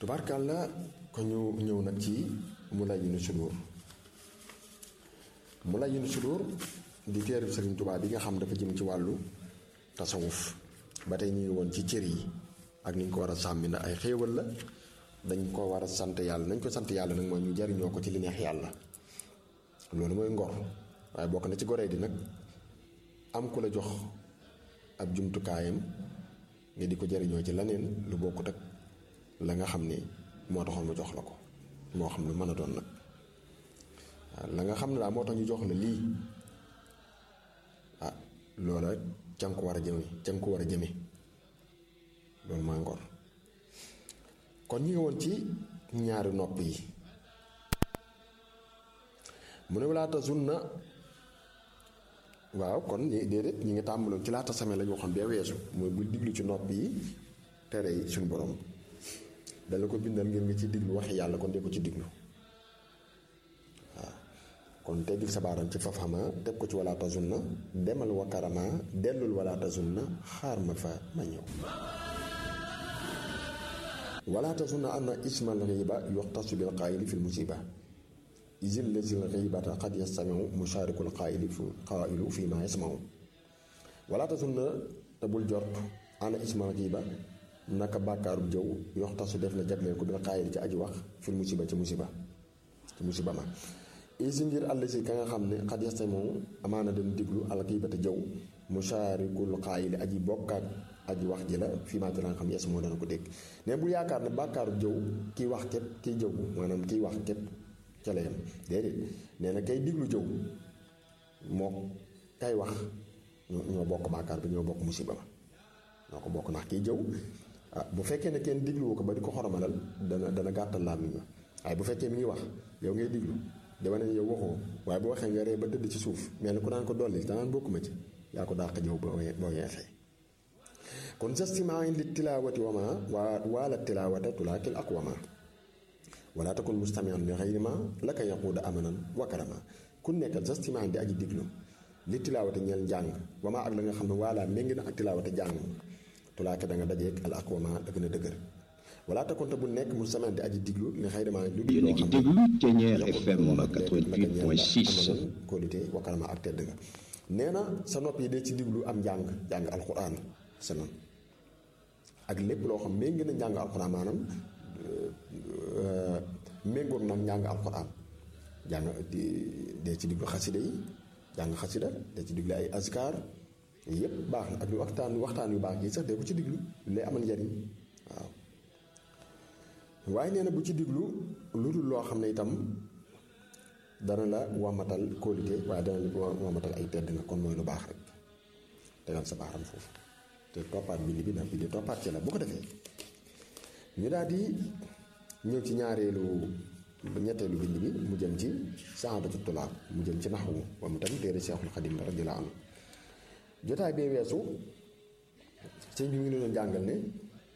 tubaarkàlla ko ñu ñëw nag ci mu lay nu sudur mu lay nu sudur di téereb Sëriñ Tuubaa bi nga xam dafa jëm ci wàllu tasawuf ba tey ñu ngi woon ci cër yi ak ni ñu ko war a sàmmi na ay xéewal la dañ ko war a sant yàlla nañ ko sant yàlla nag mooy ñu jariñoo ko ci li neex yàlla loolu mooy ngor waaye bokk na ci goree di nag am ku la jox ab jumtukaayam nga di ko jariñoo ci leneen lu bokkut ak la nga xam ne moo taxoon mu jox la ko moo xam lu mën a doon nag waaw la nga xam ne daal moo tax ñu jox la lii ah loola ca nga ko war a jëme ca nga ko war a jëme loolu mooy ngor kon ñu ngi woon ci ñaari nopp yi mu ne laata sunna waaw kon ñi déedéet ñi ngi tàmbaloon ci laata same la ñu waxoon bee weesu mooy bul diglu ci nopp yi tere yi suñu borom dala ko bindal ngir nga ci diglu waxi yàlla kon dee ko ci diglu waaw kon teggil sa baaram ci fafama teg ko ci walaata sunna demal wakarama dellul walaata sunna xaar ma fa ma ñëw walaata sunna anna ismal riba yuxtasu bil qaayili fil musiba isil lazil xibata qad yastamiu musharikul qaayili fi qaayilu fi ma yasmau walaata sunna te bul jort ana ismal riba naka bàkkaarub jëw yoxtasu def na jagleel ko bil qaayili ci aji wax fil musiba ci musiba ci musiba ma isi ngir àll si ka nga xam ne xad yastamiu amaana dem diglu al xibata jëw musharikul qaayili aji bokkaat aji wax ji la fii maa ci la nga xam yes moo dana ko dégg ne bu yaakaar ne bàkkaaru jëw kiy wax képp kiy jëw maanaam kiy wax képp ca la yam déedéet nee na kay diglu jëw moo kay wax ñoo bokk bàkkaar bi ñoo bokk musiba ma ñoo ko bokk ndax kiy jëw ah bu fekkee ne kenn digluwu ko ba di ko xoromalal dana dana gàttal laa mi waaye bu fekkee mi ngi wax yow ngay diglu dama ne yow waxoo waaye bu waxee nga ree ba tëdd ci suuf mel ni ku naan ko dolli danaan bokkuma ci yaa ko dàq jëw boo yeexee kon jastimaan li tilaawati wama waa waala tilaawata tulaakil aqwama wala takun mustamian li xayri ma laka yaquuda amanan wa karama ku nekkal jastimaan di aji diglu li tilaawati ñeel njàng wama ak la nga xam ne waala méngi na ak tilaawata jàng tulaake da nga dajeeg al aqwama da gën a dëgër wala takun te bu nekk mustamian di aji diglu li xayri ma lu yéen a ngi déglu Thiéniere FM 88.6 kóolite wa karama ak tedd nga nee na sa nopp yi dee ci diglu am njàng jàng alquran sanan ak lépp loo xam méngi na njàng alxuraan maanaam méngoog nag njàng alxuraan jàng dee ci diglu xasida yi jàng xasida dee ci diglu ay askar yépp baax na ak lu waxtaan waxtaan yu baax yi sax dee ko ci diglu lay amal njariñ waaw waaye nee na bu ci diglu lu dul loo xam ne itam dana la wamatal kóolite waaye dana la wamatal ay tedd nga kon mooy lu baax rek tegal sa baaxam foofu te toppaat bind bi ndax bind toppaat ci la bu ko defee ñu daal di ñëw ci ñaareelu ñetteelu bind bi mu jëm ci saadatu tulaab mu jëm ci naxwu wa mu tam téere Seexul Xadim radiyallaahu anhu jotaay bee weesu sëñ bi mu ngi leen jàngal ne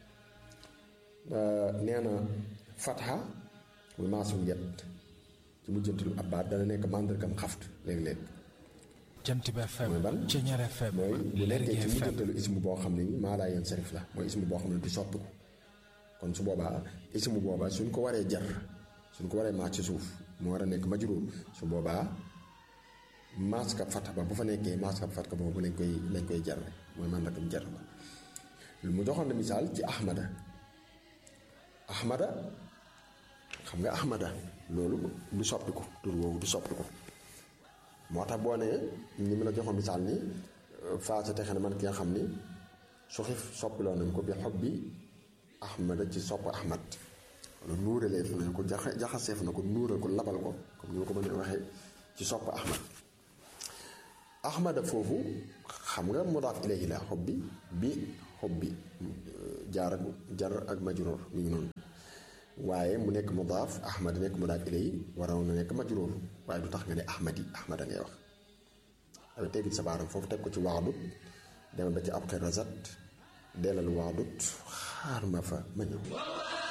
nee na fatha muy maasum yet ci mu jëntalu ab baat dana nekk màndargam xaft léeg-léeg jant bi FM mooy ban Thiéniere FM mooy bu Lergui nekkee ci FM mujjantalu ismu boo xam ne ni maa laa yeen sarif la mooy ismu boo xam ne du soppiku kon su boobaa ismu boobaa suñ ko waree jar suñ ko waree maas ci suuf mu war a nekk majruur su boobaa maas ka fat ba bu fa nekkee maas ka fat ka boobu lañ koy lañ koy jar mooy màndargam jar ba mu joxoon na misaal ci ahmada ahmada xam nga ahmada loolu du soppiku tur woowu du soppiku moo tax boo nee ni mu la joxoon misaal ni faasa texe na man ki nga xam ni su xif soppiloo nañ ko bi xob bi ahmada ci sopp ahmad wala nuuralee fu nañ ko jaxa jaxaseef na ko nuural ko labal ko comme ni ma ko mën a waxee ci sopp ahmad ahmada foofu xam nga mudaaf ilayhi la xob bi bi xob bi jaar ak jar ak majruur mi ngi noonu waaye mu nekk mudaaf ahmad nekk mudaaf ilayhi waroon na nekk majruur waaye du tax nga ne ahmadi ahmada ngay wax dafay teggil sa baaram foofu teg ko ci waadut demal ba ci ab xerazat delal waadut xaar ma fa ma ñëw